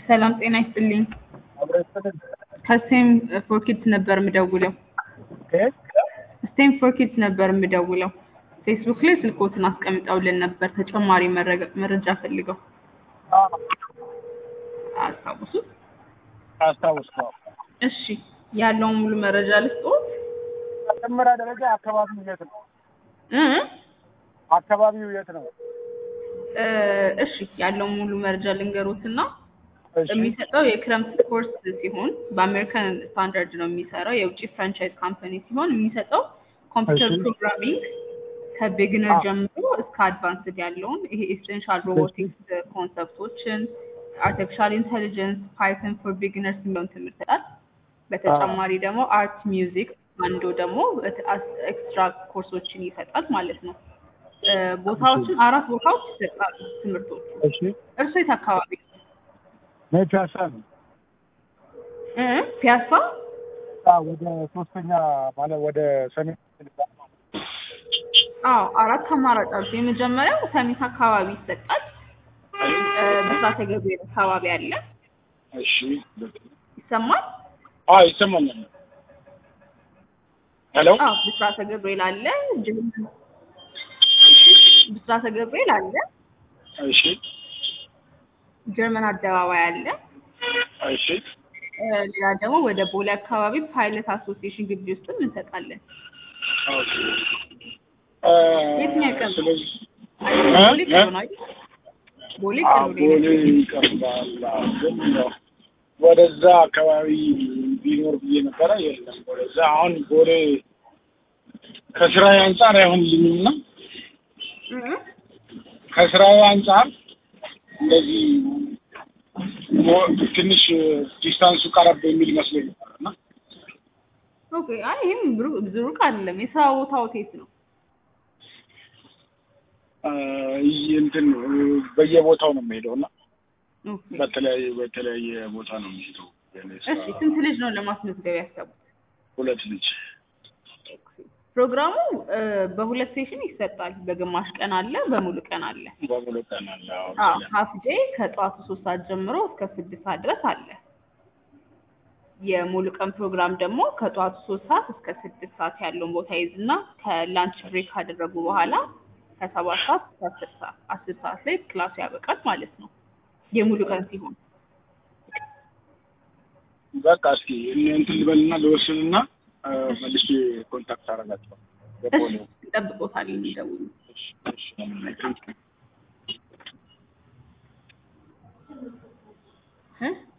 ሰላም ጤና ይስጥልኝ። ከስቴም ፎር ኪድስ ነበር የምደውለው። ስቴም ፎር ኪድስ ነበር የምደውለው። ፌስቡክ ላይ ስልኮትን አስቀምጠውልን ነበር ተጨማሪ መረገ- መረጃ ፈልገው አስታውሱት? አስታውስከው እሺ ያለውን ሙሉ መረጃ ልስጥዎት? መጀመሪያ ደረጃ አካባቢው የት ነው? እ አካባቢው የት ነው? እ እሺ ያለውን ሙሉ መረጃ ልንገሮትና እሺ የሚሰጠው የክረምት ኮርስ ሲሆን በአሜሪካን ስታንዳርድ ነው የሚሰራው። የውጭ ፍራንቻይዝ ካምፓኒ ሲሆን የሚሰጠው ኮምፒውተር እሺ። ፕሮግራሚንግ ከቢግነር አ- ጀምሮ እስከ አድቫንስድ ያለውን ይሄ ኤሴንሻል ሮቦቲክስ ኮንሰፕቶችን፣ አርቲፊሻል ኢንቴሊጀንስ፣ ፓይተን ፎር ቢግነርስ የሚለውን ትምህርት ይሰጣል። በተጨማሪ ደግሞ አርት፣ ሚውዚክ አንዱ ደግሞ ኤክስትራ ኮርሶችን ይሰጣል ማለት ነው። እ ቦታዎችን አራት ቦታዎች ይሰጣሉ ትምህርቶቹ። እሺ እርሶ የት አካባቢ ነው? እኔ ፒያሳ ነው። እ ፒያሳ አዎ፣ ወደ ሶስተኛ ማለት ወደ ሰሜን አዎ አራት አማራጭ አሉ። የመጀመሪያው ሰሚት አካባቢ ይሰጣል። እ ብስራተ ገብርኤል አካባቢ አለ። እሺ ይሰማል? አዎ ይሰማኛል። ሄሎ አዎ ብስራተ ገብርኤል አለ። ጀርመን ብስራተ ገብርኤል አለ። እሺ ጀርመን አደባባይ አለ። እሺ እ ሌላ ደግሞ ወደ ቦሌ አካባቢ ፓይለት አሶሲዬሽን ግቢ ውስጥም እንሰጣለን። ኦኬ የትኛው ይቀርባል? ስለዚህ ቦሌ እ? ቅርብ ነው አይደል? ቦሌ አዎ፣ ቅርብ ነው። ቦሌ ይቀርባል። አዎ፣ ግን ያው ወደዛ አካባቢ ቢኖር ብዬ ነበረ። የለም ወደዛ አሁን ቦሌ ከስራዬ አንጻር አይሆንልኝም እና እ ከስራዬ አንጻር እንደዚህ ሞ- ትንሽ ዲስታንሱ ቀረብ የሚል መስሎኝ ነበር እና ኦኬ። አይ ይሄም ብሩ- ብዙ ሩቅ አይደለም። የስራ ቦታው የት ነው? አ፣ ይህ እንትን በየቦታው ነው የሚሄደው እና ኦኬ። በተለያየ በተለያየ ቦታ ነው የሚሄደው። የኔ ስራ እሺ ስንት ልጅ ነው ለማስመዝገብ ያሰቡት? ሁለት ልጅ ፕሮግራሙ እ በሁለት ሴሽን ይሰጣል። በግማሽ ቀን አለ፣ በሙሉ ቀን አለ። በሙሉ ቀን አለ። አዎ፣ አዎ ስለ- ሀፍ ዴይ ከጠዋቱ ሶስት ሰዓት ጀምሮ እስከ ስድስት ሰዓት ድረስ አለ። የሙሉ ቀን ፕሮግራም ደግሞ ከጠዋቱ ሶስት ሰዓት እስከ ስድስት ሰዓት ያለውን ቦታ ይዝና ከላንች ብሬክ ካደረጉ በኋላ ከሰባት ሰዓት እስከ አስር ሰዓት አስር ሰዓት ላይ ክላሱ ያበቃል ማለት ነው። የሙሉ ቀን ሲሆን በቃ እስኪ እንትን ልበልና ልወስንና አ፣ መልሼ ኮንታክት አደርጋቸዋለሁ። እሺ በቦሌው። እንጠብቅዎታለን። የሚደውሉ እሺ፣ እሺ፣ ቴንኪው። እ